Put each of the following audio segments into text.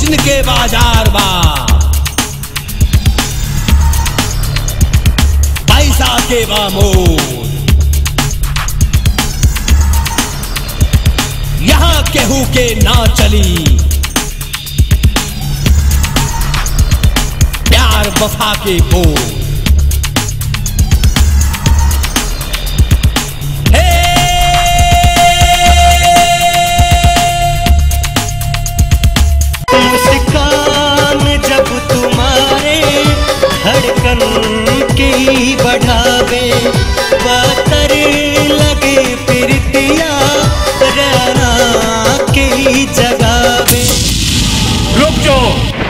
दिन के बाजार बा पैसा के बा मोल यहाँ केहू के ना चली प्यार वफा के बोल मुस्कान जब तुम्हारे धड़कन की बढ़ावे बातर लगे प्रीतिया राना की जगावे रुक जो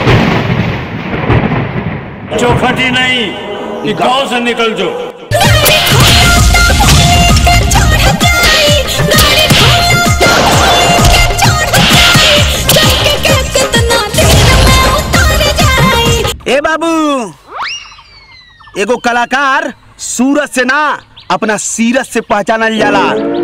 चौखटी नहीं ये गांव से निकल जो ए बाबू एगो कलाकार सूरत से ना अपना सीरत से पहचानल जाला